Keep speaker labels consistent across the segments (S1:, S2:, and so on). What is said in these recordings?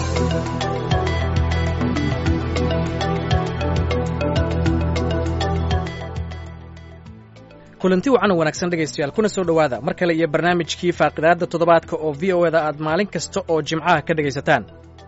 S1: kulanti wacan wanaagsan dhegaystayaal kuna soo dhowaada mar kale iyo barnaamijkii faaqidaadda toddobaadka oo v o eda aad maalin kasta oo jimcaha ka dhegaysataan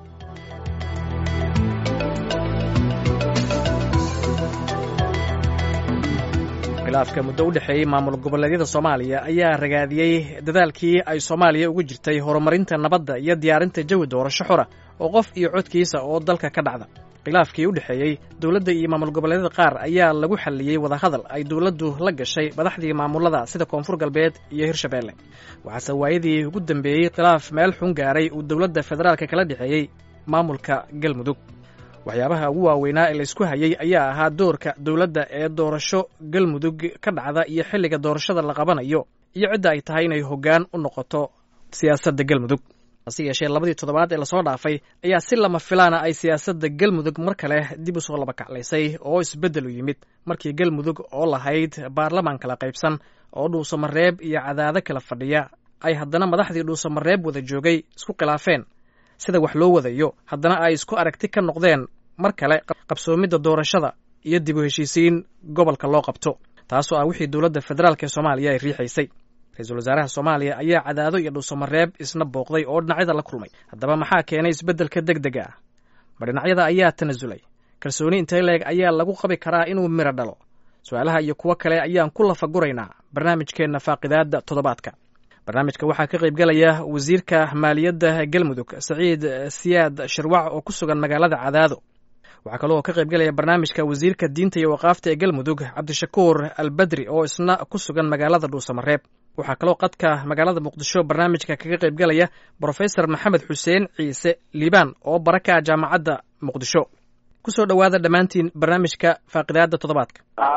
S1: khilaafka muddo u dhexeeyey maamul goboleedyada soomaaliya ayaa ragaadiyey dadaalkii ay soomaaliya ugu jirtay horumarinta nabadda iyo diyaarinta jawi doorasho xora oo qof iyo codkiisa oo dalka ka dhacda khilaafkii u dhexeeyey dowladda iyo maamul goboleedyada qaar ayaa lagu xalliyey wadahadal ay dowladdu la gashay madaxdii maamulada sida koonfur galbeed iyo hirshabeelle waxaase waayadii ugu dambeeyey khilaaf meel xun gaaray uu dowladda federaalka kala dhexeeyey maamulka galmudug waxyaabaha ugu waaweynaa ee laysku hayey ayaa ahaa doorka dowladda ee doorasho galmudug ka dhacda iyo xilliga doorashada la qabanayo iyo cidda ay tahay inay hoggaan u noqoto siyaasadda galmudug hase yeeshee labadii toddobaad ee lasoo dhaafay ayaa si lama filaana ay siyaasadda galmudug mar kale dib u soo laba kaclaysay oo isbeddel u yimid markii galmudug oo lahayd baarlamaan kala qaybsan oo dhuusamareeb iyo cadaado kala fadhiya ay haddana madaxdii dhuusamareeb wada joogay isku khilaafeen sida wax loo wadayo haddana ay isku aragti ka noqdeen mar kale qabsoomidda doorashada iyo dib u heshiisiin gobolka loo qabto taasoo ah wixii dowladda federaalk ee soomaaliya ay riixaysay ra-iisul wasaaraha soomaaliya ayaa cadaado iyo dhuusamareeb isna booqday oo dhinacyada la kulmay haddaba maxaa keenay isbeddelka deg dega ah ma dhinacyada ayaa tanasulay kalsooni intay leeg ayaa lagu qabi karaa inuu miro dhalo su-aalaha iyo kuwo kale ayaan ku lafaguraynaa barnaamijkeenna faaqidaadda toddobaadka barnaamijka waxaa ka qayb galaya wasiirka maaliyadda galmudug saciid siyaad shirwac oo ku sugan magaalada cadaado waxaa kaloo ka qayb galaya barnaamijka wasiirka diinta iyo waqaafta ee galmudug cabdishakuur albadri oo isna ku sugan magaalada dhuusamareeb waxaa kaloo qadka magaalada muqdisho barnaamijka kaga qayb galaya brofesor maxamed xuseen ciise liibaan oo baraka jaamacadda muqdisho kusoo dhowaada dhammaantiin barnaamijka faaqidaadda toddobaadka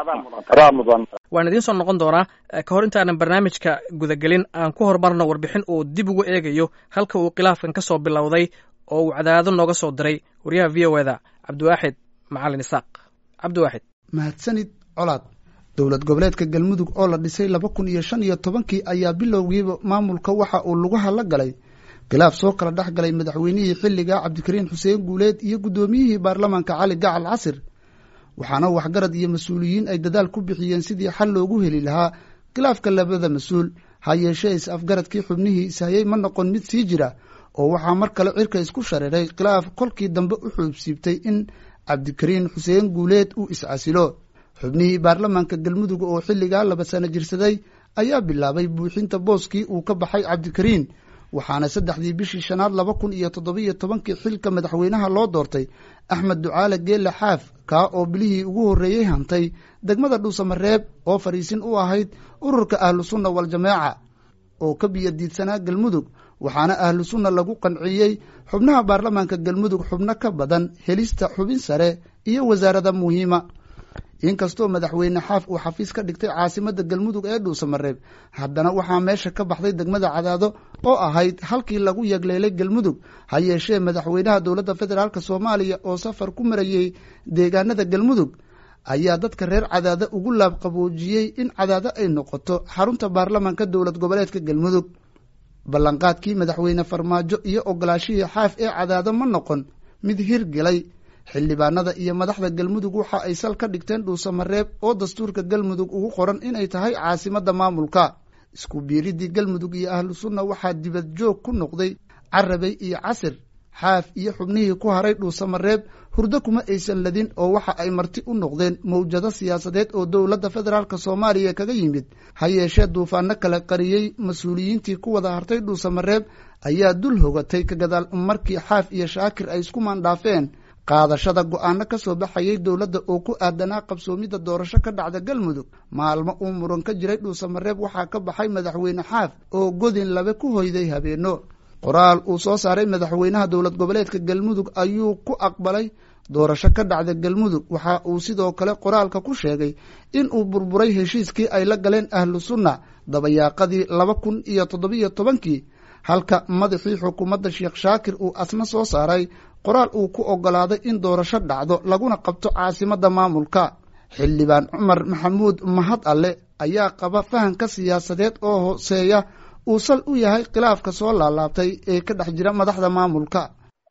S1: waan idiin soo noqon doonaa ka hor intaanan barnaamijka gudagelin aan ku horumarno warbixin uu dib ugu eegayo halka uu khilaafkan ka soo bilowday oo uu cadaado nooga soo diray wariyaha v o eda cabdiwaaxid macalin isaaq cabdiwaaxid
S2: mahadsanid colaad dowlad goboleedka galmudug oo la dhisay laba kun iyo shan iyo tobankii ayaa bilowgiiba maamulka waxa uu lugaha la galay khilaaf soo kala dhex galay madaxweynihii xilliga cabdikariin xuseen guuleed iyo guddoomiyihii baarlamaanka cali gacal casir waxaana waxgarad iyo mas-uuliyiin ay dadaal ku bixiyeen sidii xal loogu heli lahaa khilaafka labada mas-uul ha yeeshee is-afgaradkii xubnihii ishayey ma noqon mid sii jira oo waxaa mar kale cirka isku shareeray khilaaf kolkii dambe u xuubsiibtay in cabdikariin xuseen guuleed uu is-casilo xubnihii baarlamaanka galmudug oo xilligaa laba sano jirsaday ayaa bilaabay buuxinta booskii uu ka baxay cabdikariin waxaana saddexdii bishii shanaad laba kun iyo toddobiyo tobankii xilka madaxweynaha loo doortay axmed ducaale geelle xaaf kaa oo bilihii ugu horreeyey hantay degmada dhuusamareeb oo fadhiisin u ahayd ururka ahlu sunna waljamaaca oo ka biyadiidsanaa galmudug waxaana ahlu sunna lagu qanciyey xubnaha baarlamaanka galmudug xubno ka badan helista xubin sare iyo wasaarada muhiima inkastoo madaxweyne xaaf uu xafiis ka dhigtay caasimadda galmudug ee dhuusamareeb haddana waxaa meesha ka baxday degmada cadaado oo ahayd halkii lagu yagleelay galmudug ha yeeshee madaxweynaha dowladda federaalk soomaaliya oo safar ku marayey deegaanada galmudug ayaa dadka reer cadaado ugu laabqaboojiyey in cadaado ay noqoto xarunta baarlamaanka dowlad goboleedka galmudug ballanqaadkii madaxweyne farmaajo iyo ogolaashihii xaaf ee cadaado ma noqon mid hirgelay xildhibaanada iyo madaxda galmudug waxa ay sal ka dhigteen dhuusamareeb oo dastuurka galmudug ugu qoran inay tahay caasimadda maamulka isku biiriddii galmudug iyo ahlu sunna waxaa dibad joog ku noqday carabey iyo casir xaaf iyo xubnihii ku haray dhuusamareeb hurdo kuma aysan ladin oo waxa ay marti u noqdeen mawjado siyaasadeed oo dowladda federaalk soomaaliya kaga yimid ha yeeshee duufaano kala qariyey mas-uuliyiintii ku wada hartay dhuusamareeb ayaa dul hogatay ka gadaal markii xaaf iyo shaakir ay isku maandhaafeen qaadashada go-aano ka soo baxayay dowladda oo ku aadanaa qabsoomidda doorasho ka dhacda galmudug maalmo uu muran ka jiray dhuusamareeb waxaa ka baxay madaxweyne xaaf oo godin labe ku hoyday habeeno qoraal uu soo saaray madaxweynaha dowlad goboleedka galmudug ayuu ku aqbalay doorasho ka dhacda galmudug waxa uu sidoo kale qoraalka ku sheegay in uu burburay heshiiskii ay la galeen ahlu sunna dabayaaqadii laba kun iyo toddobiyo tobankii halka madaxii xukuumadda sheekh shaakir uu asna soo saaray qoraal uu ku oggolaaday in doorasho dhacdo laguna qabto caasimadda maamulka xildhibaan cumar maxamuud mahad alle ayaa qaba fahanka siyaasadeed oo hooseeya uu sal u yahay khilaafka soo laalaabtay ee ka dhex jira madaxda maamulka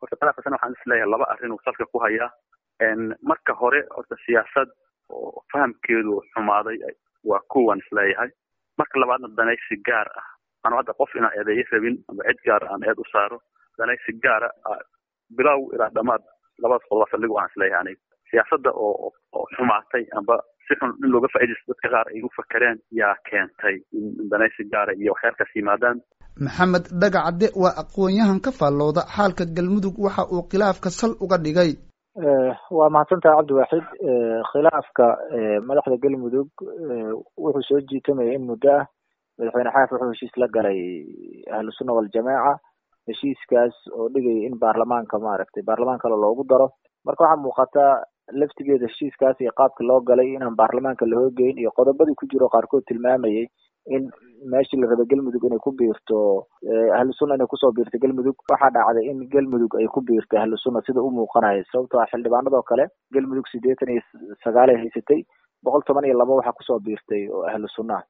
S3: horta khilaafkaasna waxaan isleeyahay laba arrin uu salka ku hayaa marka hore horta siyaasad oo fahamkeedu xumaaday waa kuwan isleeyahay marka labaadna danaysi gaar ah anu hadda qof inaan eedeeyo rabin ama cid gaar aan eed u saaro danaysi gaara bilow ilaa dhamaad labadaas qodoba saldhig waxaan isleeyahay aniga siyaasadda oo oo xumaatay amba si xun in looga faaidaysto dadka qaar ay u fakereen yaa keentay in danaysi gaara iyo waxyaalkaas yimaadaan
S2: maxamed dhagacadde waa aqoon-yahan ka faallooda xaalka galmudug waxa uu khilaafka sal uga dhigay
S4: waa mahadsantaha cabdiwaaxid khilaafka madaxda galmudug wuxuu soo jiitamaya in muddo ah madaxweyne xaaf wuxuu heshiis la galay ahlusunna waljamaaca heshiiskaas oo dhigaya in baarlamaanka maaragtay baarlamaan kale loogu daro marka waxaa muuqata laftigeeda heshiiskaas iyo qaabka loo galay inaan baarlamaanka la hoogeyn iyo qodobadii ku jiro qaarkood tilmaamayay in meeshii la raba galmudug inay ku biirto ahlusunna inay kusoo biirto galmudug waxaa dhacday in galmudug ay ku biirto ahlusunna sida u muuqanaya sababtoo ah xildhibaanadoo kale galmudug siddeetan iyo sagaalay haysatay boqol toban iyo laba waxaa kusoo biirtay oo ahlu sunnaha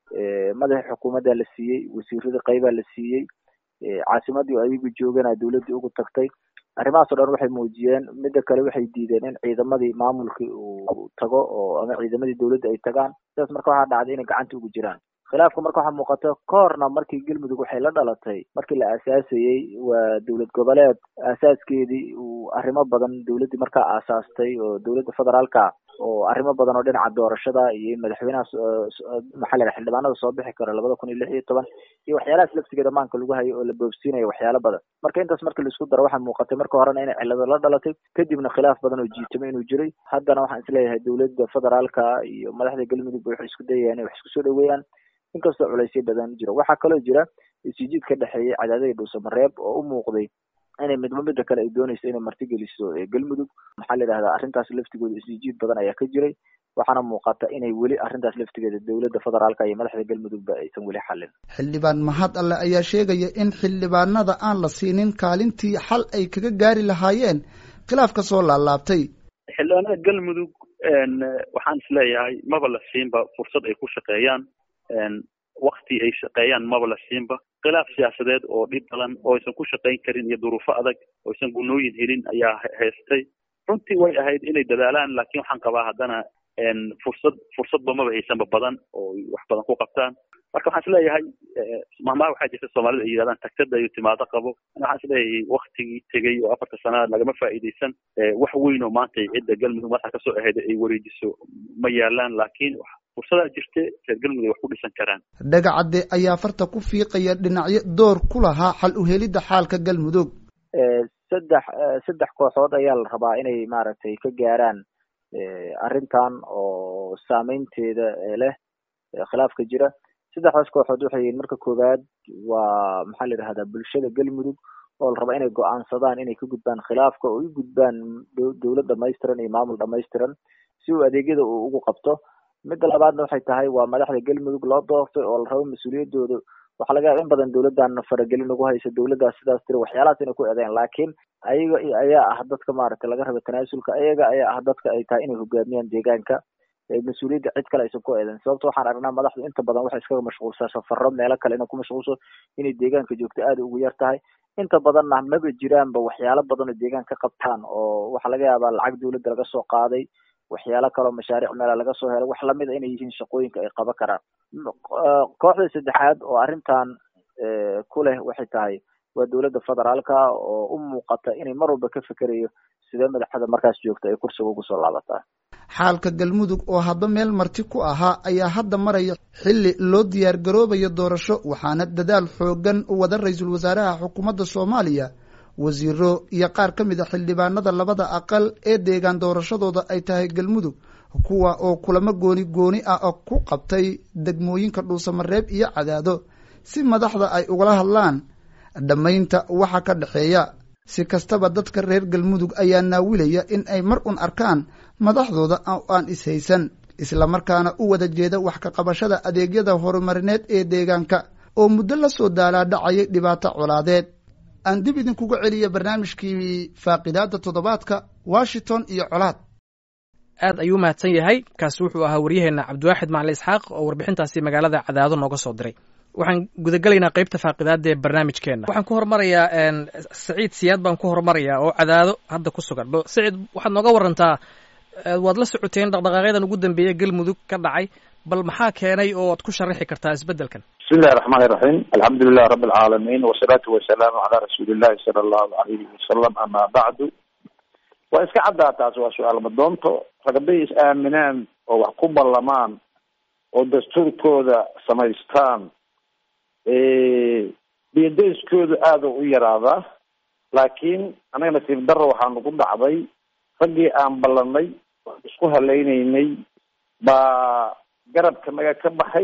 S4: madaxii xukuumaddaa la siiyey wasiiradii qaybaa la siiyey caasimadii oo ayagu joogana dowladdii ugu tagtay arrimahaas o dhan waxay muujiyeen midda kale waxay diideen in ciidamadii maamulkii uu tago oo ama ciidamadii dowladda ay tagaan sidaas marka waxaa dhacday inay gacanta ugu jiraan khilaafka marka waxaa muuqata kahorna markii galmudug waxay la dhalatay markii la aasaasayey waa dowlad goboleed aasaaskeedii uu arrimo badan dowladdii markaa aasaastay oo dowladda federaalka oo arrimo badan oo dhinaca doorashada iyo madaxweynaha maxaa la xildhibaanada soo bixi karo labada kun iyo lix iyo toban iyo waxyaalahaas laftigeeda maanka lagu hayo oo la boobsiinayo waxyaalo badan marka intaas marka laisku daro waxaa muuqatay marka horena inay cillado la dhalatay kadibna khilaaf badan oo jiitamo inuu jiray haddana waxaan isleeyahay dowladda federaalka iyo madaxda galmudug waxay isku dayayaan inay wax isku soo dhaweeyaan inkastoo culaysyo badan jiro waxaa kaloo jira isjiid ka dhexeeyay cadaadada dhuusamareeb oo u muuqday inay midba midda kale ay doonayso inay martigeliso galmudug maxaa la yidhahdaa arrintaas laftigooda isjiid badan ayaa ka jiray waxaana muuqata inay weli arrintaas laftigeeda dowladda federaalka iyo madaxda galmudugba aysan weli xallin
S2: xildhibaan mahad alle ayaa sheegaya in xildhibaanada aan la siinin kaalintii xal ay kaga gaari lahaayeen khilaaf ka soo laalaabtay
S3: xildhibaanada galmudug waxaan isleeyahay maba la siinba fursad ay ku shaqeeyaan wakti ay shaqeeyaan maba la siinba khilaaf siyaasadeed oo dhib badan oo aysan ku shaqayn karin iyo duruufo adag oo aysan gunooyin helin ayaa haystay runtii way ahayd inay dadaalaan laakiin waxaan qabaa haddana fursad fursadba maba haysanba badan oo wax badan ku qabtaan marka waxaan isleeyahay mahmaha waxaa jirta soomaalida ay yidhahdaan tagtada iyo timaado qabo waxaan isleeyahay waktigii tegey oo afarta sanaa lagama faa'iidaysan wax weyn oo maanta cidda galmudug madaxa kasoo ahayd ay wareejiso ma yaalaan laakiin fursadaa jirte reer galmudug ay wax ku dhisan karaan
S2: dhagacadde ayaa farta ku fiiqaya dhinacyo door ku lahaa xal uhelidda xaalka galmudug
S4: saddex saddex kooxood ayaa la rabaa inay maaragtay ka gaaraan arrintan oo saameynteeda leh khilaafka jira saddexdaas kooxood waxay yihiin marka koowaad waa maxaa la yidhahdaa bulshada galmudug oo la rabaa inay go-aansadaan inay ka gudbaan khilaafka oo u gudbaan dowlad dhamaystiran iyo maamul dhamaystiran si uu adeegyada uu ugu qabto midda labaadna waxay tahay waa madaxda galmudug loo doortay oo la rabo mas-uuliyadooda waxaa laga yaaba in badan dowladdan faragelin ugu haysa dowladdaas sidaas tiri waxyaalahaas inay ku eedeyn laakiin ayaga ayaa ah dadka maaragtay laga raba tanaasulka ayaga ayaa ah dadka ay tahay inay hogaamiyaan deegaanka mas-uuliyadda cid kale aysan ku eedeyn sababto waxaan aragnaa madaxdu inta badan waxay iskaga mashquulsaa safaro meelo kale inay ku mashquulso inay deegaanka joogto aada ugu yar tahay inta badanna maba jiraanba waxyaalo badan oo deegaanka ka qabtaan oo waxaa laga yaabaa lacag dowladda laga soo qaaday waxyaalo kaloo mashaariic meela laga soo helay wax lamid a inay yihiin shaqooyinka ay qaban karaan kooxda saddexaad oo arrintan ku leh waxay tahay waa dowladda federaalka oo u muuqata inay mar walba ka fekerayo sidee madaxda markaas joogta ay kursiga ugu soo laabataa
S2: xaalka galmudug oo hadba meel marti ku ahaa ayaa hadda maraya xilli loo diyaar garoobayo doorasho waxaana dadaal xoogan u wada ra-iisul wasaaraha xukuumadda soomaaliya wasiiro iyo qaar ka mid a xildhibaanada labada aqal ee deegaan doorashadooda ay tahay galmudug kuwa oo kulamo gooni gooni ah oo ku qabtay degmooyinka dhuusamareeb iyo cadaado si madaxda ay ugala hadlaan dhammaynta waxa ka dhexeeya si kastaba dadka reer galmudug ayaa naawilaya in ay mar un arkaan madaxdooda oo aan ishaysan islamarkaana u wada jeeda wax ka qabashada adeegyada horumarineed ee deegaanka oo muddo la soo daalaadhacayay dhibaato colaadeed aan dib idinkuga celiya barnaamijkii faaqidaada toddobaadka washington iyo colaad
S1: aad ayuu mahadsan yahay kaasi wuxuu ahaa waryaheena cabdiwaaxid macali isxaaq oo warbixintaasi magaalada cadaado nooga soo diray waxaan gudagelaynaa qeybta faaqidaada ee barnaamijkeena waxaan ku horumarayaa saciid siyaad baan ku horumarayaa oo cadaado hadda ku sugan bal saciid waxaad nooga warantaa waad la socoteen dhaqdhaqaaqyadan ugu dambeeya galmudug ka dhacay bal maxaa keenay oo ad ku sharaxi kartaa isbedelkan
S5: bismi illahi raxmaan iraxiim alxamdulilah rabi alcaalamiin wasalaatu wasalaamu calaa rasuuli illahi sala allahu alayhi wasalam ama bacdu waa iska caddaa taas waa su-aal madoonto ragabay is aaminaan oo wax ku ballamaan oo dastuurkooda samaystaan biyadayskooda aada u yaraadaa laakiin anaga nasiib darro waxaa nagu dhacday raggii aan ballanay isku halaynaynay baa garabka naga ka baxay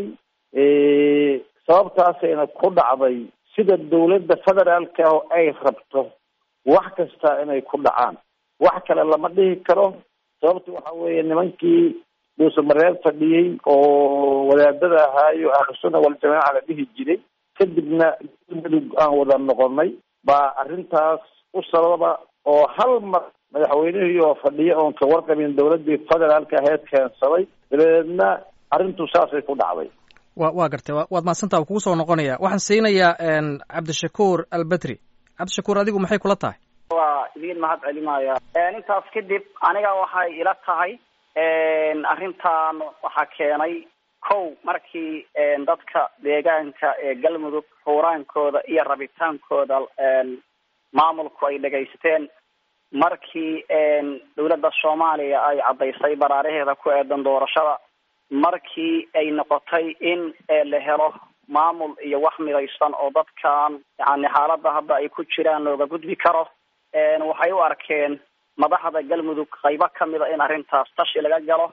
S5: sababtaasayna ku dhacday sida dawladda federaalka oo ay rabto wax kasta inay ku dhacaan wax kale lama dhihi karo sababta waxa weeye nimankii dhuusamareer fadhiyey oo wadaadada ahaayo ahlusuna waljamaaca la dhihi jiray kadibna galmudug aan wada noqonay baa arrintaas u sababa oo hal mar madaxweynihii oo fadhiya oon ka warqabin dawladdii federaalka aheyd keensaday dabadeedna arrintu saasay ku dhacday
S1: wa waa gartay waad mahadsantaa wa kugu soo noqonaya waxaan siinayaa cabdishakuur albedri cabdishakuur adigu maxay kula tahay
S6: waa idiin mahad celinaya intaas kadib aniga waxay ila tahay arrintan waxaa keenay kow markii dadka deegaanka ee galmudug xuuraankooda iyo rabitaankooda maamulku ay dhegaysteen markii dawladda soomaaliya ay caddaysay baraaraheeda ku eedan doorashada markii ay noqotay in la helo maamul iyo wax midaysan oo dadkan yani xaaladda hadda ay ku jiraan looga gudbi karo waxay u arkeen madaxda galmudug qaybo kamida in arrintaas tashi laga galo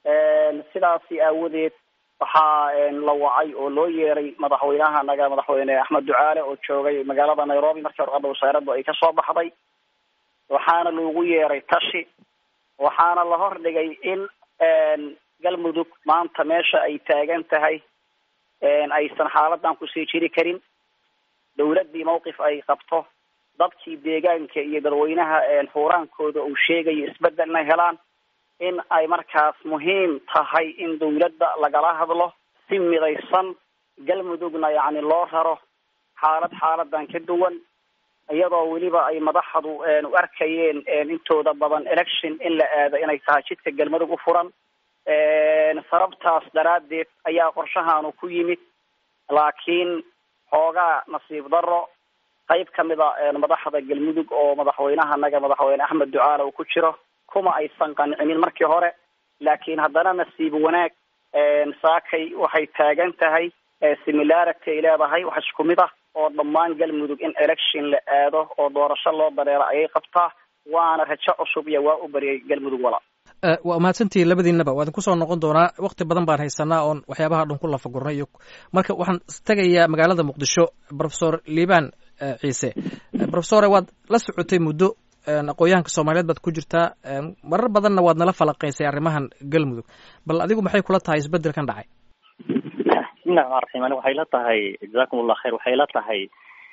S6: sidaasi aawadeed waxaa la wacay oo loo yeeray madaxweynaha naga madaxweyne axmed ducaale oo joogay magaalada nairobi markii warqadda wasaaraddu ay kasoo baxday waxaana loogu yeeray tashi waxaana la hordhigay in galmudug maanta meesha ay taagan tahay aysan xaaladan kusii jiri karin dawladdii mawqif ay qabto dadkii deegaanka iyo dadweynaha xuuraankooda uu sheegayo isbedel inay helaan in ay markaas muhiim tahay in dawladda lagala hadlo si midaysan galmudugna yacni loo raro xaalad xaaladan ka duwan iyadoo weliba ay madaxdu u arkayeen intooda badan election in la aado inay tahay jidka galmudug u furan sababtaas daraaddeed ayaa qorshahaanu ku yimid laakiin xoogaa nasiib darro qayb kamid a madaxda galmudug oo madaxweynaha naga madaxweyne axmed ducaale uu ku jiro kuma aysan qancinin markii hore laakiin haddana nasiib wanaag saakay waxay taagan tahay similarity ay leedahay wax isku mid ah oo dhammaan galmudug in election la aado oo doorasho loo dareero ayay qabtaa waana rajo cusub iyo waa u bariyay galmudug wala
S1: waa mahadsantihi labadiinaba waa idin kusoo noqon doonaa wakti badan baan haysanaa oon waxyaabaha dhan ku lafagurnay iyo marka waxaan tegayaa magaalada muqdisho professor liban ciise professore waad la socotay muddo aqoon-yahanka soomaaliyeed baad ku jirtaa marar badanna waad nala falaqaysay arrimahan galmudug bal adigu maxay kula tahay isbedelkan dhacay
S7: bismillahi raxmaan raxiim ani waxay la tahay jazakum allah khayr waxay la tahay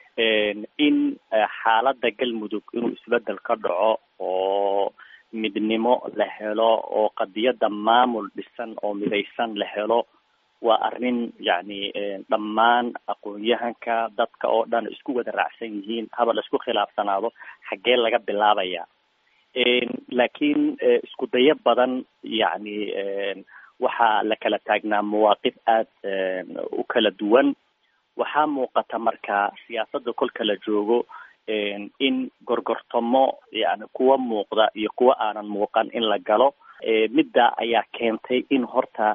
S7: in xaaladda galmudug inuu isbedel ka dhaco oo midnimo la helo oo qadiyadda maamul dhisan oo midaysan la helo waa arrin yacni dhammaan aqoon-yahanka dadka oo dhan isku wada raacsan yihiin haba la isku khilaafsanaado xaggee laga bilaabaya laakiin isku dayo badan yacni waxaa la kala taagnaa mawaaqif aada u kala duwan waxaa muuqata marka siyaasadda kolka la joogo in gorgortamo yani kuwa muuqda iyo kuwa aanan muuqan in la galo midda ayaa keentay in horta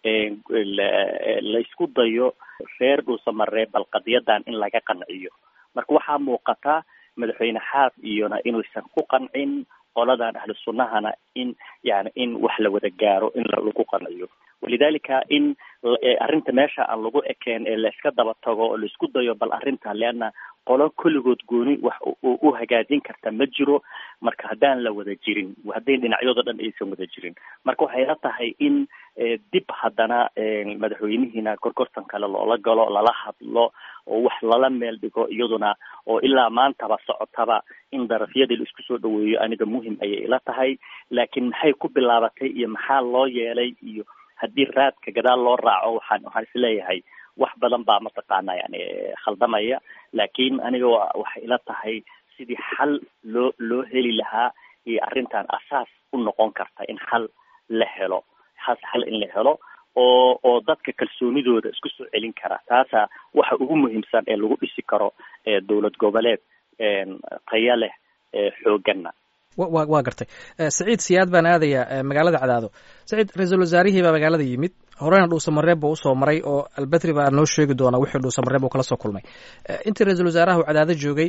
S7: la isku dayo reer dhuusamaree bal qadiyadan in laga qanciyo marka waxaa muuqata madaxweyne xaaf iyona inuusan ku qancin qoladan ahlu sunnahana in yani in wax la wada gaaro in lagu qanciyo walidalika in arrinta meesha aan lagu ekeen ee la iska daba tago oo la isku dayo bal arrinta leanna qolo kulligood gooni wax u hagaajin karta ma jiro marka haddaan la wada jirin hadday dhinacyadoo dhan aysan wada jirin marka waxay la tahay in dib haddana madaxweynihiina gorgortan kale loola galo lala hadlo oo wax lala meel dhigo iyaduna oo ilaa maantaba socotaba in darafyadii la isku soo dhaweeyo aniga muhim ayay ila tahay laakiin maxay ku bilaabatay iyo maxaa loo yeelay iyo haddii raadka gadaal loo raaco waxaan waxaan isleeyahay wax badan baa mataqaana yani khaldamaya laakiin aniga wa waxay ila tahay sidii xal loo loo heli lahaa iyo arrintan asaas u noqon karta in xal la helo has xal in la helo oo oo dadka kalsoonidooda isku soo celin kara taasa waxa ugu muhiimsan ee lagu dhisi karo dowlad goboleed taya leh xooganna
S1: wa waa gartay saciid siyaad baan aadayaa magaalada cadaado saciid ra-iisul wasaarihii baa magaalada yimid horena dhuusamareeb buu usoo maray oo albedri baa noo sheegi doonaa wixii dhuusamareeb uu kala soo kulmay intii ra-iisul wasaaraha uu cadaado joogay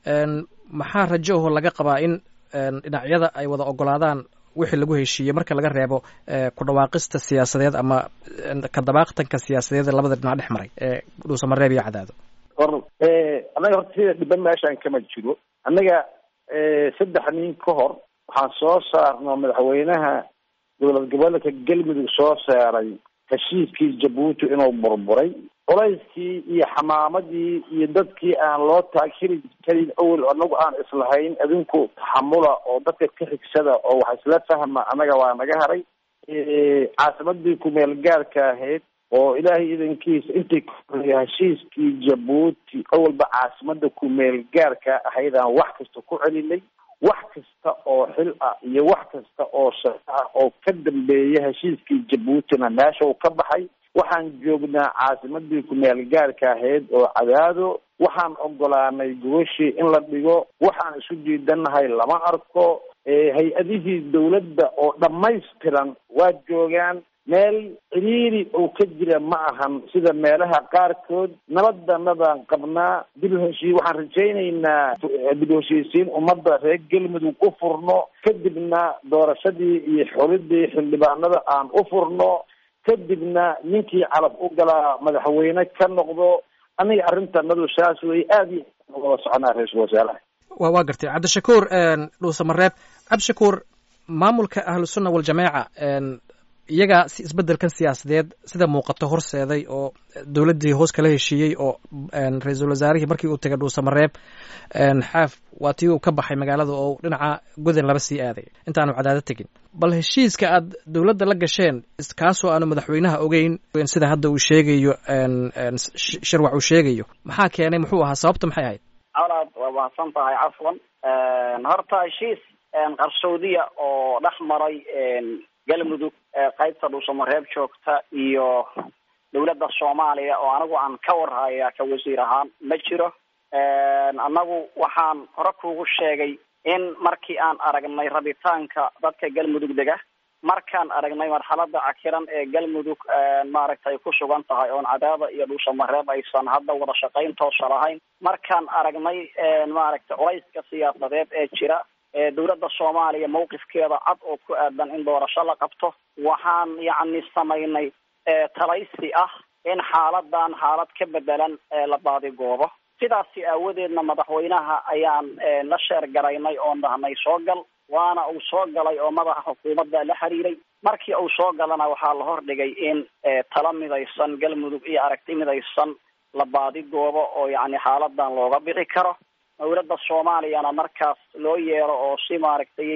S1: maxaa rajo aho laga qabaa in dhinacyada ay wada ogolaadaan wixii lagu heshiiyey marka laga reebo ku dhawaaqista siyaasadeed ama kadabaaqtanka siyaasadeed ee labada dhinac dhex maray ee dhuusamareeb iyo cadaado
S5: or annaga horta sida dhiban meeshaan kama jiro annaga saddex nin ka hor waxaan soo saarno madaxweynaha dowlad goboleedka galmudug soo saaray heshiiskii jabuuti inuu burburay culayskii iyo xamaamadii iyo dadkii aan loo taagiri karin awel anagu aan islahayn adinku taxamula oo dadka ka xigsada oo wax isla fahma annaga waa naga haray caasimadii kumeel gaarka ahayd oo ilaahay idankiisa intay kuhorey heshiiskii jabuuti awalba caasimada kumeel gaarka ahayd aan wax kasta ku celinay wax kasta oo xil ah iyo wax kasta oo shaqo ah oo ka dambeeya heshiiskii jabuutina meesha uu ka baxay waxaan joognaa caasimadii kumeel gaarka ahayd oo cadaado waxaan ogolaanay gogashii in la dhigo waxaan isu diidanahay lama arko hay-adihii dawladda oo dhammaystiran waa joogaan meel ciriiri oo ka jira ma ahan sida meelaha qaarkood nabadanadaan qabnaa dib heshii waxaan rajaynaynaa dib heshiisiin ummadda reer galmudug u furno kadibna doorashadii iyo xulidii xildhibaanada aan u furno kadibna ninkii calab u galaa madaxweyne ka noqdo aniga arrintanadu saas wey aada iyo wada soconaa ra-iisul wasaaraha
S1: wa waa gartay cabdishakuur dhuusamareeb cabdishakuur maamulka ahlusunna waljamaaca iyagaa si isbeddelkan siyaasadeed sida muuqato horseeday oo dowladdii hoos kala heshiiyey oo ra-iisul wasaarihii markii uu tegay dhuusamareeb xaaf waa tii uu ka baxay magaalada oo dhinaca godan laba sii aaday intaanu cadaado tegin bal heshiiska aad dowladda la gasheen kaasoo aanu madaxweynaha ogeyn sida hadda uu sheegayo shirwac uu sheegayo maxaa keenay muxuu ahaa sababta maxay ahayd
S6: colaad waa mahadsan tahay cafwan horta heshiis qarsoodiya oo dhex maray galmudug qaybta dhuusamareeb joogta iyo dowladda soomaaliya oo anigu aan ka warhaya ka wasiir ahaan ma jiro annagu waxaan hore kuugu sheegay in markii aan aragnay rabitaanka dadka galmudug dega markaan aragnay marxalada cakiran ee galmudug maaragtay ku sugan tahay oon cadaada iyo dhuusamareeb aysan hadda wada shaqayn toosa lahayn markaan aragnay maaragtay culayska siyaasadeed ee jira dowladda soomaaliya mawqifkeeda cad oo ku aadan in doorasho la qabto waxaan yacni samaynay talaysi ah in xaaladan xaalad ka bedelan la baadigoobo sidaasi aawadeedna madaxweynaha ayaan la sheer garaynay oon dhahnay soo gal waana uu soo galay oo madaxa xukuumadda la xiriiray markii uu soo galana waxaa la hordhigay in tala midaysan galmudug iyo aragti midaysan la baadigoobo oo yacni xaaladan looga bixi karo dowladda soomaaliyana markaas loo yeero oo si maaragtay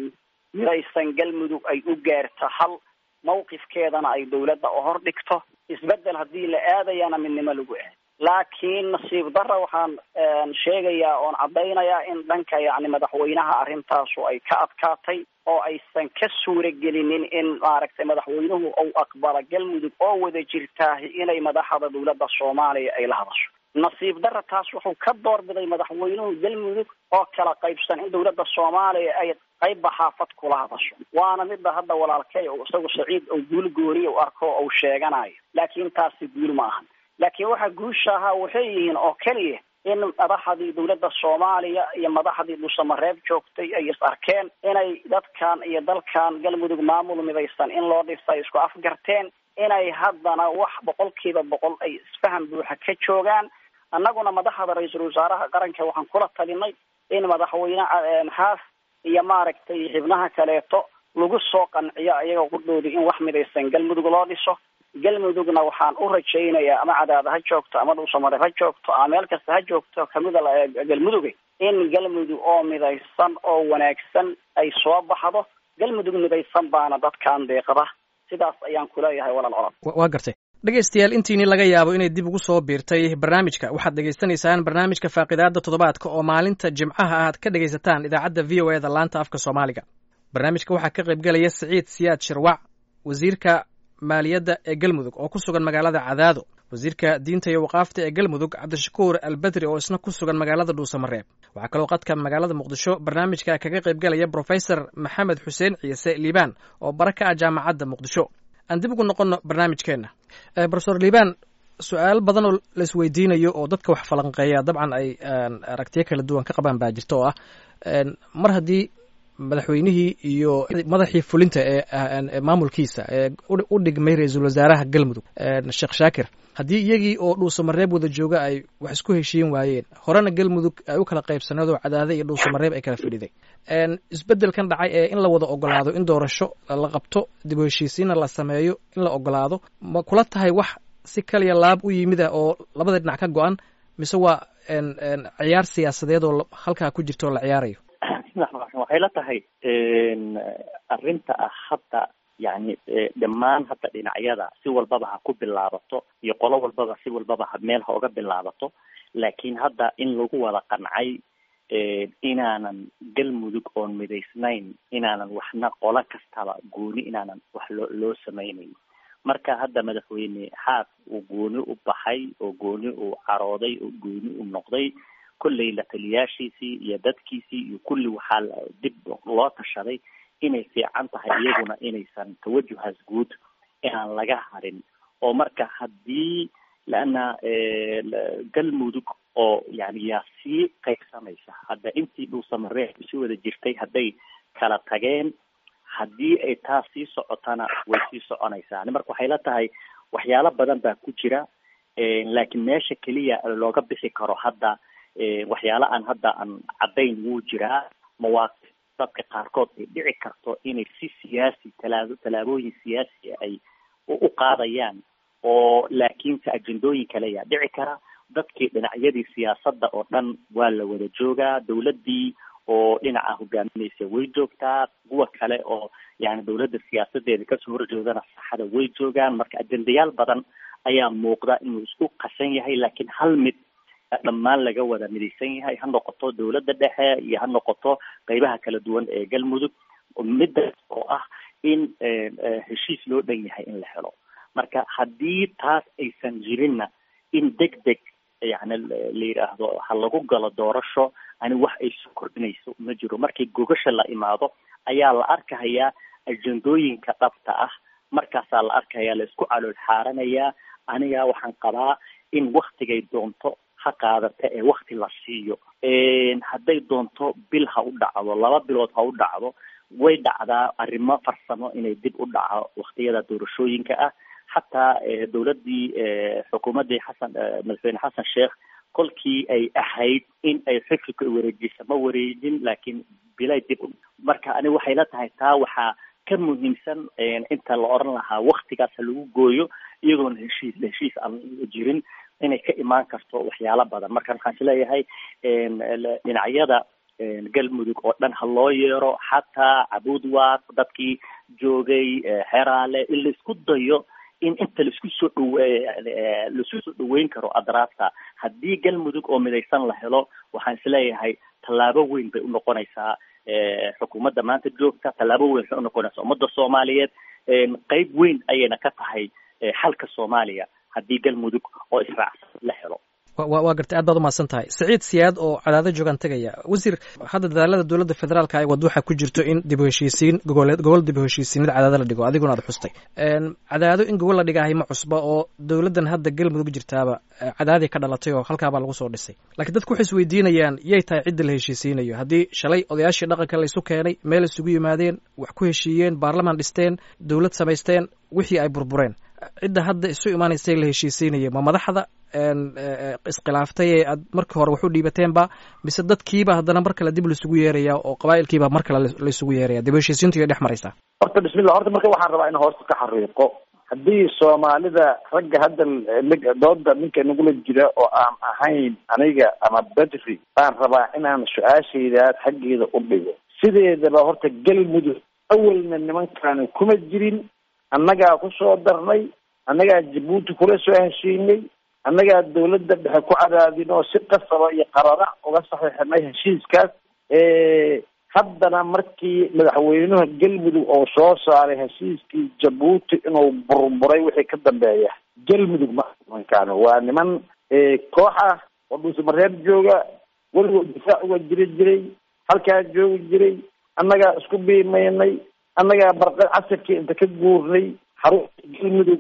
S6: midaysan galmudug ay u gaarta hal mawqifkeedana ay dowladda u hor dhigto isbedel haddii la aadayana midnimo lagu aad laakiin nasiib darra waxaan sheegayaa oon caddaynayaa in dhanka yacni madaxweynaha arrintaasu ay ka adkaatay oo aysan ka suura gelinin in maaragtay madaxweynuhu uu aqbalo galmudug oo wada jirtaahi inay madaxda dowladda soomaaliya ay la hadasho nasiib darra taas wuxuu ka doorbiday madaxweynuhu galmudug oo kala qaybsan in dowladda soomaaliya ay qaybba xaafad kula hadasho waana midda hadda walaalkay isagu saciid oo guul gooniya u arko ou sheeganayo laakiin taasi guul ma ahan laakiin waxa guusha ahaa waxay yihiin oo keliya in madaxdii dowladda soomaaliya iyo madaxdii dhuusamareeb joogtay ay is arkeen inay dadkan iyo dalkan galmudug maamul midaysan in loo dhisa ay isku afgarteen inay haddana wax boqolkiiba boqol ay isfaham buuxa ka joogaan annaguna madaxda ra-iisul wasaaraha qaranka waxaan kula talinay in madaxweyne xaaf iyo maaragtay xibnaha kaleeto lagu soo qanciyo iyaga qudhoodi in wax midaysan galmudug loo dhiso galmudugna waxaan u rajaynayaa ama cadaada ha joogto ama dhuusamareeb ha joogto ama meel kasta ha joogto kamida galmuduga in galmudug oo midaysan oo wanaagsan ay soo baxdo galmudug midaysan baana dadkan deeqda sidaas ayaan kuleeyahay walaal colod
S1: waa gartay dhegaystayaal intiini laga yaabo inay dib ugu soo biirtay barnaamijka waxaad dhegaysanaysaan barnaamijka faaqidaada toddobaadka oo maalinta jimcaha aad ka dhegaysataan idaacadda v o eda laanta afka soomaaliga barnaamijka waxaa ka qaybgelaya siciid siyaad shirwac wasiirka maaliyadda ee galmudug oo ku sugan magaalada cadaado wasiirka diinta iyo waqaafta ee galmudug cabdishakuur albedri oo isna ku sugan magaalada dhuusamareeb waxaa kaloo qadka magaalada muqdisho barnaamijka kaga qaybgelaya brofesor maxamed xuseen ciise liibaan oo bara ka ah jaamacadda muqdisho aan dib ugu noqonno barnaamijkeenna brofesor liibaan su-aal badan oo la isweydiinayo oo dadka wax falanqeeya dabcan ay aragtiyo kala duwan ka qabaan baa jirta oo ah mar haddii madaxweynihii iyo madaxii fulinta ee maamulkiisa ee u dhigmay ra-iisul wasaaraha galmudug sheekh shaakir haddii iyagii oo dhuusamareeb wada jooga ay wax isku heshiin waayeen horena galmudug ay u kala qaybsanaedoo cadaade iyo dhuusamareeb ay kala fadhiday isbeddelkan dhacay ee in la wada ogolaado in doorasho la qabto dib u heshiisiinna la sameeyo in la ogolaado ma kula tahay wax si kaliya laab u yimida oo labada dhinac ka go-an mise waa ciyaar siyaasadeed oo halkaa ku jirta oo la ciyaarayo
S7: waxay la tahay arrinta ah hadda yani dhammaan hadda dhinacyada si walbaba ha ku bilaabato iyo qolo walbaba si walbaba ha meel ha uga bilaabato laakiin hadda in lagu wada qancay inaanan galmudug oon midaysnayn inaanan waxna qolo kastaba gooni inaanan wax loo loo samaynayn marka hadda madaxweyne xaas uu gooni u baxay oo gooni uu carooday oo gooni u noqday kolley la taliyaashiisii iyo dadkiisii iyo kulli waxaa dib loo tashaday inay fiican tahay iyaguna inaysan tawajuhaas guud inaan laga harin oo marka haddii laana galmudug oo yani yaa sii qaybsamaysa hadda intii dhuusamareeb isi wada jirtay hadday kala tageen haddii ay taas sii socotana way sii soconaysaa marka waxay la tahay waxyaalo badan baa ku jira laakiin meesha keliya looga bixi karo hadda waxyaala aan hadda aan caddayn wuu jiraa mawaaqif dadka qaarkood ay dhici karto inay si siyaasi talaabo tallaabooyin siyaasi ay u qaadayaan oo laakiinse ajendooyin kale ayaa dhici kara dadkii dhinacyadii siyaasadda oo dhan waa la wada joogaa dawladdii oo dhinaca hogaaminaysa way joogtaa kuwa kale oo yani dawladda siyaasadeeda kasoo horjeedana saxada way joogaan marka ajendayaal badan ayaa muuqda inuu isku qasan yahay laakiin hal mid dhammaan laga wada midaysan yahay ha noqoto dawladda dhexe iyo ha noqoto qeybaha kala duwan ee galmudug middaas oo ah in heshiis loo dhan yahay in la helo marka haddii taas aysan jirinna in deg deg yani la yidhaahdo ha lagu galo doorasho ani wax ay soo kordhinayso ma jiro markii gogasha la imaado ayaa la arkahayaa ajendooyinka dhabta ah markaasaa la arkayaa la isku calool xaaranayaa aniga waxaan qabaa in waktigay doonto ha qaadata ee wakti la siiyo hadday doonto bil ha u dhacdo laba bilood ha u dhacdo way dhacdaa arrimo farsamo inay dib u dhaco waktiyada doorashooyinka ah xataa dawladdii xukuumaddii xasan madaxweyne xasan sheekh kolkii ay ahayd in ay xifilka wareejisa ma wareejin laakiin bilay dib marka ani waxay la tahay taa waxaa ka muhiimsan inta la oran lahaa waktigaas ha lagu gooyo iyagoona heshiis heshiis aan jirin inay ka imaan karto waxyaalo badan marka waxaan isleeyahay dhinacyada galmudug oo dhan ha loo yeero xataa cabuudwaaq dadkii joogay xeraale in la isku dayo in inta laisku soo dhaw laisku soo dhaweyn karo adraafta haddii galmudug oo midaysan la helo waxaan isleeyahay tallaabo weyn bay unoqonaysaa xukuumadda maanta joogta tallaabo weyn waxay unoqonaysaa ummadda soomaaliyeed qeyb weyn ayayna ka tahay xalka soomaaliya haddii galmudug oo israacsan la helo
S1: waa gartay aad baad umahadsan tahay saciid siyaad oo cadaado joogaan tegaya wasiir hadda dadaalada dowladda federaalka ay wad waxaa ku jirto in dib u heshiisiin gogoleed gobol dib u heshiisiinada cadaado la dhigo adiguna aad xustay cadaado in gobol la dhigahay ma cusba oo dowladdan hadda galmudug jirtaaba cadaadii ka dhalatay oo halkaabaa lagu soo dhisay laakiin dadku waxay isweydiinayaan yay tahay cidda la heshiisiinayo haddii shalay odayaashii dhaqanka laysu keenay meel isugu yimaadeen wax ku heshiiyeen baarlamaan dhisteen dowlad samaysteen wixii ay burbureen cidda hadda isu imaanaysa la heshiisiinaya ma madaxda iskhilaaftay ee aad markii hore wax u dhiibateenba mise dadkiiba haddana mar kale dib laisugu yeeraya oo qabaa'ilkiiba mar kale laisugu yeeraya dib heshiisiintu iyo dhex maraysaa
S5: horta bismillah horta marka waxaan rabaa in hoosta ka xariiqo haddii soomaalida ragga hadda dooda ninka nagula jira oo aan ahayn aniga ama bedri baan rabaa inaan su-aashaydaas xaggeeda u dhigo sideedaba horta galmudug awalna nimankaani kuma jirin annagaa kusoo darnay annagaa jabuuti kula soo heshiinay annagaa dawladda dhexe ku cadaadin oo si qasaba iyo qarara uga saxiixinay heshiiskaas haddana markii madaxweynuha galmudug oo soo saaray heshiiskii jabuuti inuu burburay wixii ka dambeeya galmudug ma nimankaan waa niman koox ah oo dhuusamareeb jooga weligood difaac uga jiri jiray halkaa joogi jiray annagaa isku biimaynay annagaa barqa casirkii inta ka guurnay xarunta galmudug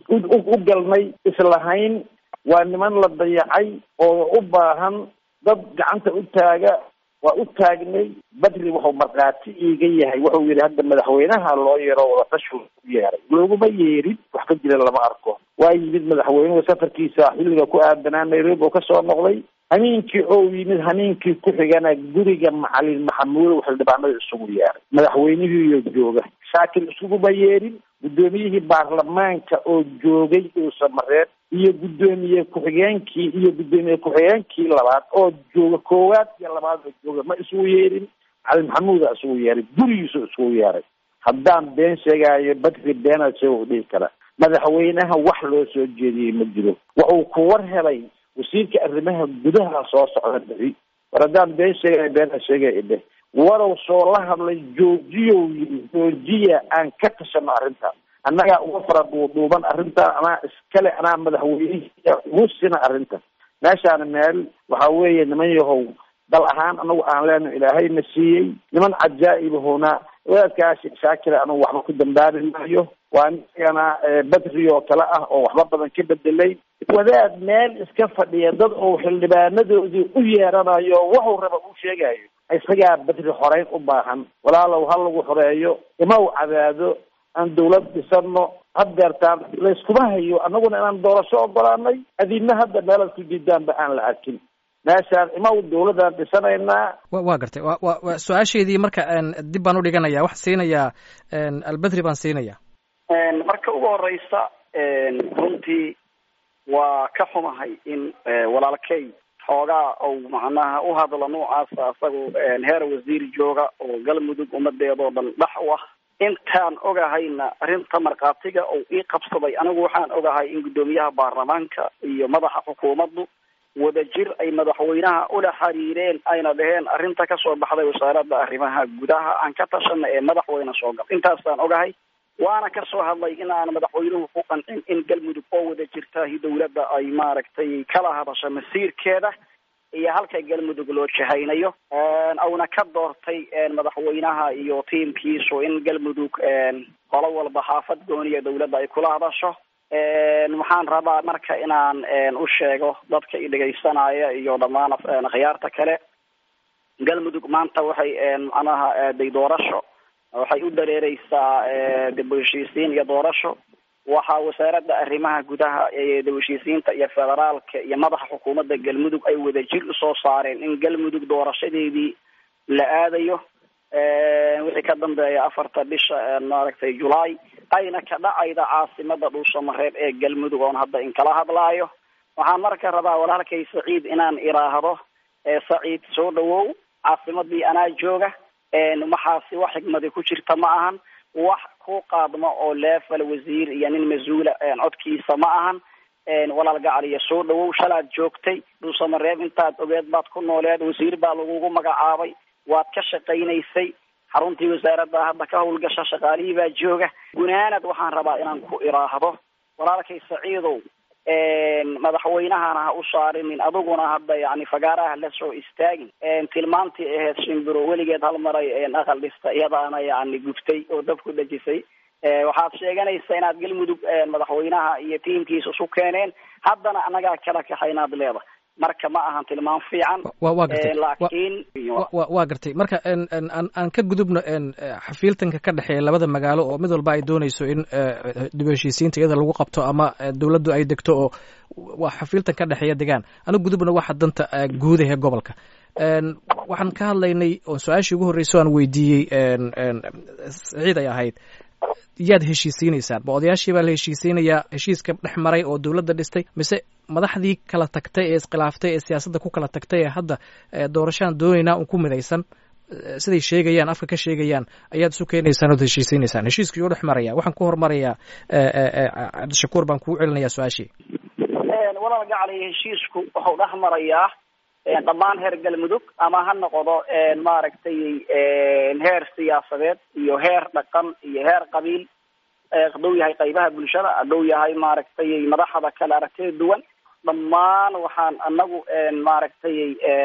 S5: u galnay islahayn waa niman la dayacay oo u baahan dad gacanta u taaga waa u taagnay badri wuxuu markhaati iiga yahay wuxuu yihi hadda madaxweynaha loo yeero wadatashi u yeeray looguma yeerin wax ka jira lama arko waa yimid madaxweynuhu safarkiisa xilliga ku aadanaa nairobi oo kasoo noqday hamiinkii oo yimid hamiinkii ku xigana guriga macalin maxamuudow xildhibaanada isugu yeeray madaxweynihiiyo jooga shaakil isuguma yeerin guddoomiyihii baarlamaanka oo joogay dhuusamareeb iyo guddoomiye ku-xigeenkii iyo guddoomiye ku-xigeenkii labaad oo jooga koowaad iyo labaad oo jooga ma isugu yeerin macalin maxamuuda isugu yeeray gurigiisu isugu yeeray haddaan been sheegaayo badri beenaad sheega u dhihi kara madaxweynaha wax loo soo jeediyey ma jiro wuxuu ku war helay wasiirka arrimaha gudaha soo socda bixi war haddaan been sheegaya beenaad sheegaya idheh warow soo la hadlay joojiyow yii joojiya aan ka tashano arrintaas annagaa uga fara duuduuban arrintan anaa iskale anaa madaxweynehiya ugu sina arrinta meeshaana meel waxa weeye niman yahow dal ahaan anagu aan leeno ilaahayna siiyey niman cajaa'ibahona wadaadkaasi shaakira anagu waxba ku dambaabi maayo waa nigana badri oo kale ah oo waxba badan ka bedelay wadaad meel iska fadhiya dad oo xildhibaanadoodii u yeeranayo wuxuu raba u sheegayo isagaa badri xoreyn u baahan walaalow ha lagu xoreeyo ima u cadaado aan dawlad dhisano haddeertaan layskuma hayo annaguna inaan doorasho ogolaanay adina hadda meelaad ku diidaanba aan la arkin meeshaan ima u dawladaan dhisanaynaa
S1: wa waa gartay wa wa wa su-aasheedii marka dib baan udhiganaya waxaan siinayaa albedri baan siinaya
S6: marka ugu horeysa runtii waa ka xumahay in walaalkey xoogaa ou macnaha u hadlo noocaasa isagu heer wasiir jooga oo galmudug ummadeedoo dhan dhex u ah intaan ogahayna arrinta markhaatiga ou ii qabsaday anigu waxaan ogahay in guddoomiyaha baarlamaanka iyo madaxa xukuumaddu wadajir ay madaxweynaha ula xiriireen ayna dhaheen arrinta kasoo baxday wasaaradda arrimaha gudaha aan ka tashana ee madaxweyne soo gal intaasaan ogahay waana kasoo hadlay in aan madaxweynuhu ku qancin in galmudug oo wada jirtahi dawladda ay maaragtay kala hadasho masiirkeeda iyo halka galmudug loo jahaynayo auna ka doortay madaxweynaha iyo tiimkiisu in galmudug qolo walba xaafad gooniya dawladda ay kula hadasho waxaan rabaa marka inaan u sheego dadka i dhegaysanaya iyo dhammaan khiyaarta kale galmudug maanta waxay macnaha aaday doorasho waxay u dareereysaa dib u heshiisiin iyo doorasho waxaa wasaaradda arrimaha gudaha ee dib u heshiisiinta iyo federaalka iyo madaxa xukuumadda galmudug ay wadajir usoo saareen in galmudug doorashadeedii la aadayo wixii ka dambeeya afarta bisha maaragtay julaay ayna ka dhacayda caasimada dhuusamareeb ee galmudug oon hadda in kala hadlaayo waxaan marka rabaa walaalkay saciid inaan iraahdo saciid soo dhawow caasimadii anaa jooga waxaasi wax xigmadi ku jirta ma ahan wax ku qaadmo oo leefal wasiir iyo nin mas-uula codkiisa ma ahan walaal gacaliya soo dhawow shalaad joogtay dhuusamareeb intaad ogeed baad ku nooleed wasiir baa lagugu magacaabay waad ka shaqaynaysay xaruntii wasaaradda hadda ka howlgasha shaqaalihii baa jooga gunaanad waxaan rabaa inaan ku iraahdo walaalkay saciidow madaxweynahana ha u saarinin adiguna hadda yani fagaaraha la soo istaagin tilmaantii ahayd shimbiro weligeed hal maray aqal dhista iyadaana yani guftay oo dab ku dhejisay waxaad sheeganaysaa inaad galmudug madaxweynaha iyo tiimkiisa isu keeneen haddana annagaa kala kaxaynaad leeda marka ma ahan tilmaam fiican
S1: wa waa gartay
S6: laakiin
S1: wa waa gartay marka aan aan ka gudubno xafiiltanka ka dhexeeya labada magaalo oo mid walba ay doonayso in dib u heshiisiinta iyada lagu qabto ama dowladdu ay degto oo waa xafiiltan ka dhexeeya degaan anu gudubna waxa danta guud ahee gobolka waxaan ka hadlaynay oo su-aashii ugu horreyso aan weydiiyey saciid ay ahayd yaad heshiisiinaysaan ma odayaashii baa la heshiisiinayaa heshiiska dhex maray oo dowladda dhistay mise madaxdii kala tagtay ee iskhilaaftay ee siyaasadda ku kala tagtay ee hadda doorashaan doonaynaa un ku midaysan siday sheegayaan afka ka sheegayaan ayaad isu keenaysaan ood heshiisaynaysaan heshiiskii u dhex maraya waxaan ku hormarayaa cabdishakuur baan kugu celinayaa su-aashii
S6: walaal gacali heshiisku wuxuu dhex marayaa dhammaan heer galmudug ama ha noqdo maaragtay heer siyaasadeed iyo heer dhaqan iyo heer qabiil hadhow yahay qaybaha bulshada hadhow yahay maaragtay madaxda kale aragtida duwan dhammaan waxaan anagu maaragtay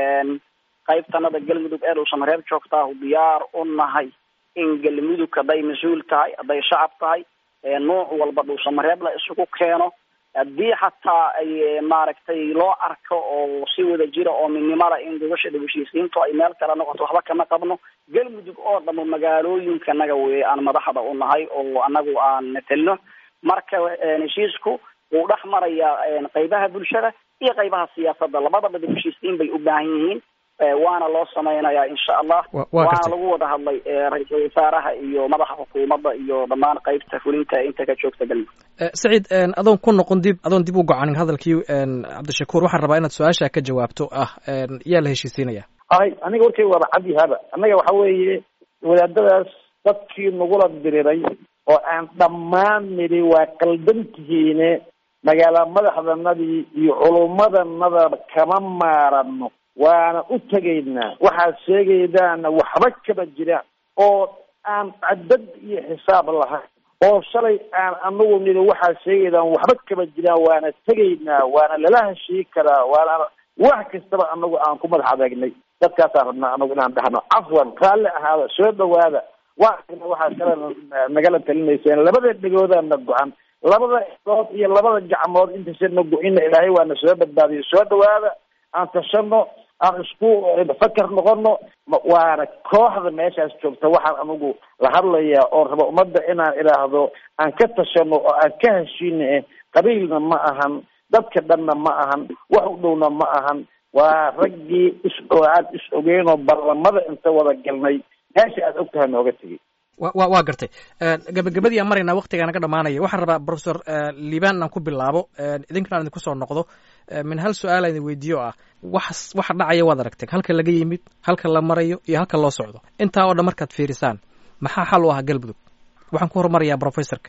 S6: qaybtanada galmudug ee dhuusan reer joogtaa diyaar u nahay in galmudug hadday mas-uul tahay hadday shacab tahay nuuc walba dhuusamareeb la isugu keeno haddii xataa ay maaragtay loo arko oo si wada jira oo midnimada in gobasha dhib heshiisiintu ay meel kale noqoto waxba kama qabno galmudug oo dhamo magaalooyinka naga wey aan madaxda u nahay oo anagu aan matelno marka heshiisku wuu dhex marayaa qaybaha bulshada iyo qaybaha siyaasadda labadaba dhib heshiisiin bay u baahan yihiin waana loo samaynayaa insha allah waana lagu wada hadlay ra-iisul wasaaraha iyo madaxa xukuumadda iyo dhammaan qaybta fulinta inta ka joogta galmudug
S1: saciid adoon ku noqon dib adoon dib u gocanin hadalkii cabdishakuur waxaan rabaa inaad su-aasha ka jawaabto ah yaa la heshiisiinaya
S5: ay aniga warkay waaba cadihaba annaga waxa weeye wadaadadaas dadkii nagula diriray oo aan dhammaan nidhi waa qaldantihiine magaala madaxdanadii iyo culummadanada kama maarano waana u tegaynaa waxaad sheegaydaana waxba kama jiraan oo aan cadad iyo xisaab lahayn oo shalay aan anagu nidhi waxaad sheegaydaan waxba kama jiraan waana tegaynaa waana lala heshii karaa waana wax kastaba anagu aan ku madax adeegnay dadkaasaan rabnaa anagu inaan dhahno cafwan raalli ahaada soo dhawaada waxaasna waxaa kale nagala talinayseen labada dhegoodaana go-an labada dood iyo labada gacmood intaysana go-ina ilaahay waana soo badbaadiyo soo dhawaada aan tashano aan isku fakar noqono waana kooxda meeshaas joogta waxaan anigu la hadlayaa oo raba ummadda inaan idhaahdo aan ka tashano oo aan ka heshiina qabiilna ma ahan dadka dhanna ma ahan wax u dhowna ma ahan waa raggii is aad is ogeynoo barlamada inta wada galnay meesha aad og tahay nooga tegay
S1: wa wa waa gartay gabagabadii aan maraynaa waktigaa naga dhamaanaya waxaan rabaa professor liban inaan ku bilaabo idinkana aan idinku soo noqdo min hal su-aal aan idin weydiiyo ah wax waxa dhacaya waad aragteen halka laga yimid halka la marayo iyo halka loo socdo intaa oo dhan markaad fiirisaan maxaa xal u ah galmudug waxaan ku horumarayaa professorka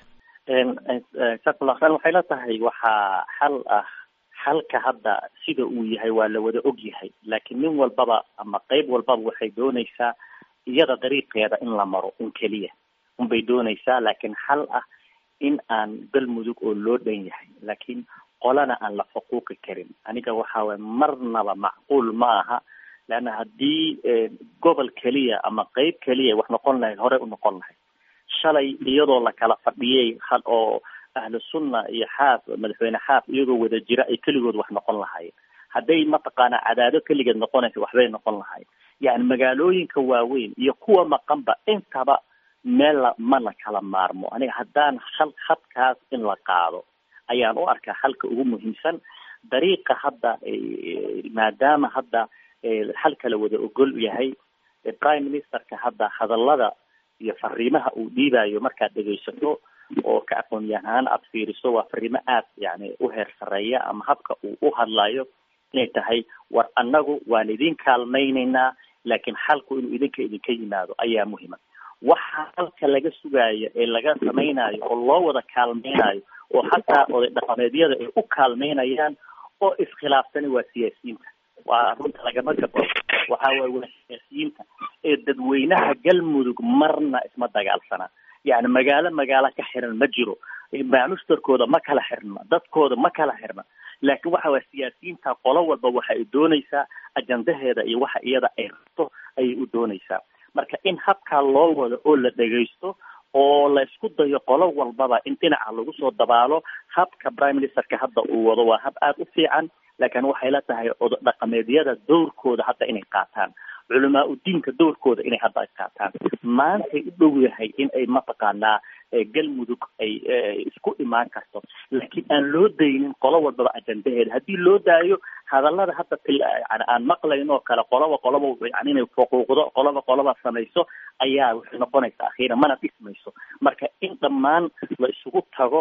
S7: jazakumullah khayr waxay la tahay waxaa xal ah xalka hadda sida uu yahay waa la wada og yahay laakiin nin walbaba ama qeyb walbaba waxay doonaysaa iyada dariiqeeda in la maro un keliya unbay doonaysaa laakiin xal ah in aan galmudug oo loo dhan yahay laakiin qolana aan la xuquuqi karin aniga waxa waye marnaba macquul ma aha leanna haddii gobol keliya ama qeyb keliya wax noqon lahayd horey u noqon lahayd shalay iyadoo la kala fadhiyay hal oo ahlu sunna iyo xaaf madaxweyne xaaf iyagoo wada jira ay keligood wax noqon lahaayeen hadday mataqaana cadaado keligeed noqonaysa waxbay noqon lahayen yani magaalooyinka waaweyn iyo kuwa maqanba intaba meel la ma la kala maarmo aniga haddaan hal hadkaas in la qaado ayaan u arkaa halka ugu muhiimsan dariiqa hadda maadaama hadda halka la wada ogol yahay prime ministerka hadda hadallada iyo fariimaha uu dhiibayo markaad dhegaysato oo ka aqoon yahaan aada fiiriso waa fariimo aad yani u heer sareeya ama habka uu u hadlayo inay tahay war annagu waan idin kaalmaynaynaa laakiin xalku inuu idinka idinka yimaado ayaa muhima waxa halka laga sugaayo ee laga samaynayo oo loo wada kaalmaynayo oo xataa oday dhaqameedyada ay u kaalmaynayaan oo iskhilaafsani waa siyaasiyiinta waa runta lagama gabo waxa waye waa siyaasiyiinta ee dadweynaha galmudug marna isma dagaalsana yani magaalo magaalo ka xiran ma jiro maamushtarkooda ma kala xirna dadkooda ma kala xirna laakiin waxa waye siyaasiyiinta qolo walba waxa ay doonaysaa ajandaheeda iyo waxa iyada ay rabto ayay u doonaysaa marka in habkaa loo wado oo la dhegaysto oo la isku dayo qolo walbaba in dhinaca lagu soo dabaalo habka prime ministerka hadda uu wado waa hab aada u fiican laakiin waxay la tahay odo dhaqameedyada dowrkooda hadda inay qaataan culamaa udiinka dowrkooda inay hadda ay qaataan maantay u dhow yahay in ay mataqaanaa galmudug ay isku imaan karto laakiin aan loo daynin qolo walbaba ajandaheeda haddii loo daayo hadallada hadda yani aan maqlayn oo kale qoloba qoloba yani inay xuquuqdo qoloba qoloba samayso ayaa waxay noqonaysaa akhiira mana dhismayso marka in dhammaan la isugu tago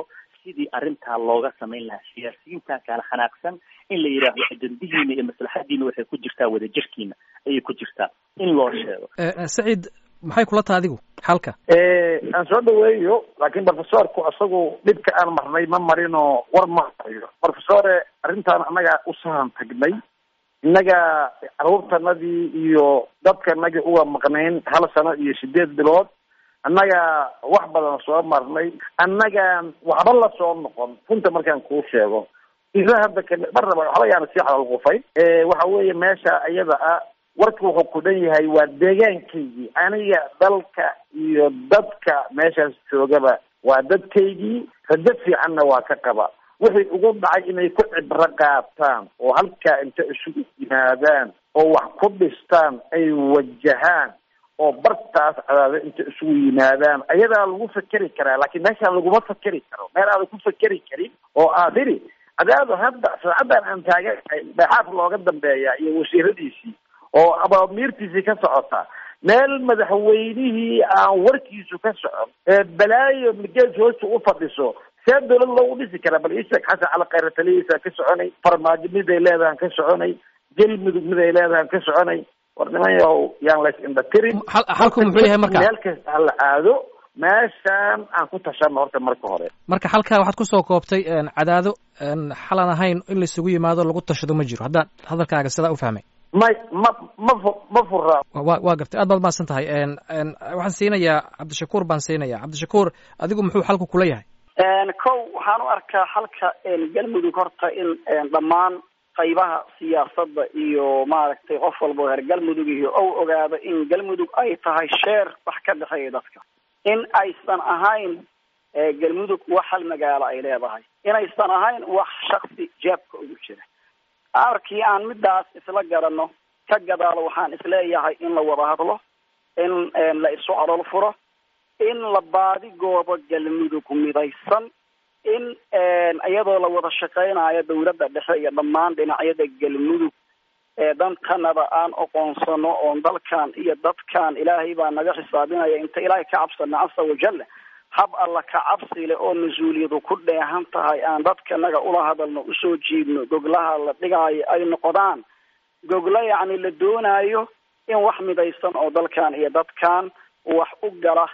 S7: sidii arrintaa looga samayn lahaa siyaasiyiinta kala xanaaqsan in la yidhaahdo ajandihiina iyo maslaxadiina waxay ku jirtaa wadajirkiina ayay ku jirtaa in loo sheego
S1: saciid maxay kula taha adigu xalka
S5: aan soo dhaweeyo laakiin professorku isagu dhibka aan marnay ma marinoo war ma hayo professore arrintaan annaga u sahan tagnay innaga caruurtanadii iyo dadkanagii uga maqnayn hal sano iyo sideed bilood annaga wax badan soo marnay annagaan waxba la soo noqon runta markaan kuu sheego ila hadda kale mar raba waxba yaana sii xalalqufay waxa weeye meesha iyada ah warka wuxuu ku dhan yahay waa deegaankaygii aniga dalka iyo dadka meeshaas joogaba waa dadkaygii rajo fiicanna waa ka qaba wixii ugu dhacay inay ku cibro qaataan oo halkaa inta isugu yimaadaan oo wax ku dhistaan ay wajahaan oo bartaas cadaado inta isugu yimaadaan ayadaa lagu fakeri karaa laakiin meeshaan laguma fakeri karo meel aadan ku fakeri karin oo aad iri cadaado hadda saacaddan aan taaganahay dhexaaf looga dambeeya iyo wasiiradiisii oo abaamiirtiisii ka socota meel madaxweynihii aan warkiisu ka socon ee balaayo migees hoosta u fadhiso see dawlad loogu dhisi karaa bal isheeg xasan cali khayre talihiisa ka soconay farmaajo miday leedahan ka soconay galmudug miday leedahan ka soconay war niman yahow yaan lays indhatirin
S1: xalku muxuu yahay marka
S5: meel kasta hala aado meeshaan aan ku tashano horta marka hore
S1: marka halkaa waxaad kusoo koobtay cadaado xalan ahayn in laisugu yimaado lagu tashado ma jiro haddaan hadalkaaga sidaa u fahmay
S5: may ma ma fu ma fura
S1: wa waa gartay aad baad mahadsan tahay waxaan siinayaa cabdishakuur baan siinayaa cabdishakuur adigu muxuu xalku kula yahay
S6: kow waxaan u arkaa xalka galmudug horta in dhammaan qaybaha siyaasadda iyo maaragtay qof walba reer galmudug iyo ou ogaado in galmudug ay tahay sheer wax ka dhexeeya dadka in aysan ahayn galmudug wax hal magaalo ay leedahay inaysan ahayn wax shaksi jeebka ugu jira markii aan midaas isla garanno ka gadaalo waxaan isleeyahay in la wada hadlo in la isu calol furo in la baadigoobo galmudug midaysan in iyadoo la wada shaqeynayo dawladda dhexe iyo dhammaan dhinacyada galmudug ee dantanada aan oqoonsano oon dalkan iyo dadkan ilaahay baa naga xisaabinaya inta ilaahay ka cabsana casa wajalla hab alla ka cabsi leh oo mas-uuliyadu ku dheehan tahay aan dadkanaga ula hadalno usoo jiidno goglaha la dhigaayo ay noqdaan goglo yacni la doonayo in wax midaysan oo dalkan iyo dadkan wax u gala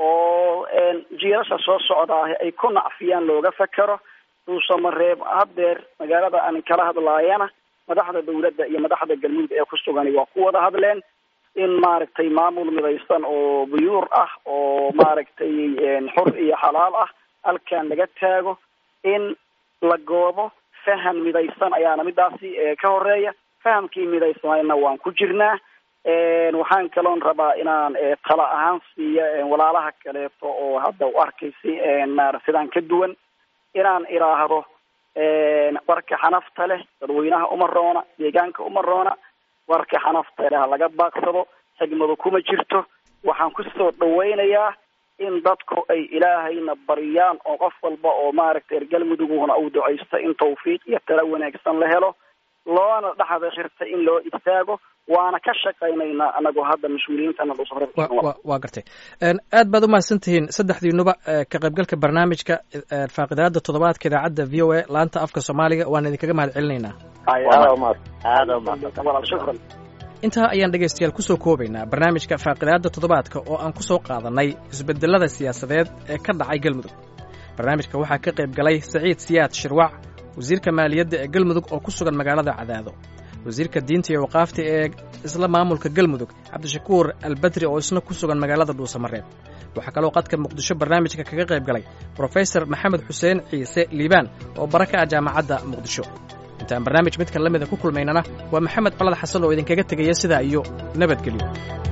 S6: oo jiilasha soo socdaahi ay ku nacfiyaan looga fekero duusamareeb haddeer magaalada aan kala hadlaayana madaxda dawladda iyo madaxda galmudug ee ku sugani waa ku wada hadleen in maaragtay maamul midaysan oo buyuur ah oo maaragtay xur iyo xalaal ah halkan laga taago in la goobo faham midaysan ayaana midaasi ka horeeya fahamkii midaysanayna waan ku jirnaa waxaan kaloon rabaa inaan tala ahaan siiyo walaalaha kaleeto oo hadda u arkaysi sidaan ka duwan inaan iraahdo warka xanafta leh dadweynaha uma roona deegaanka uma roona warka xanafta leh ha laga baaqsado xigmadu kuma jirto waxaan kusoo dhawaynayaa in dadku ay ilaahayna bariyaan oo qof walba oo maaragtay reer galmuduguna uu ducaysto in tawfiiq iyo tala wanaagsan la helo loona dhexda xirta in loo istaago waana ka shaqaynaynaa anagoo hadda mas-uuliyiintana
S1: waa gartay aad baad umahadsan tihiin saddexdiinuba ka qaybgalka barnaamijka faaqidaada toddobaadka idaacadda v o a laanta afka soomaaliga waan idinkaga mahad celinaynaa intaa ayaan dhegaystayaal kusoo koobaynaa barnaamijka faaqidaada toddobaadka oo aan ku soo qaadannay isbedelada siyaasadeed ee ka dhacay galmudug barnaamijka waxaa ka qayb galay saciid siyaad shirwac wasiirka maaliyadda ee galmudug oo ku sugan magaalada cadaado wasiirka diinta iyo waqaafta ee isla maamulka galmudug cabdishakuur albadri oo isna ku sugan magaalada dhuusamareeb waxaa kaloo qadka muqdisho barnaamijka kaga qayb galay brofesor maxamed xuseen ciise liibaan oo bara ka ah jaamacadda muqdisho intaan barnaamij midkan la mida ku kulmaynana waa maxamed colad xasan oo idinkaga tegaya sidaa iyo nabadgelyo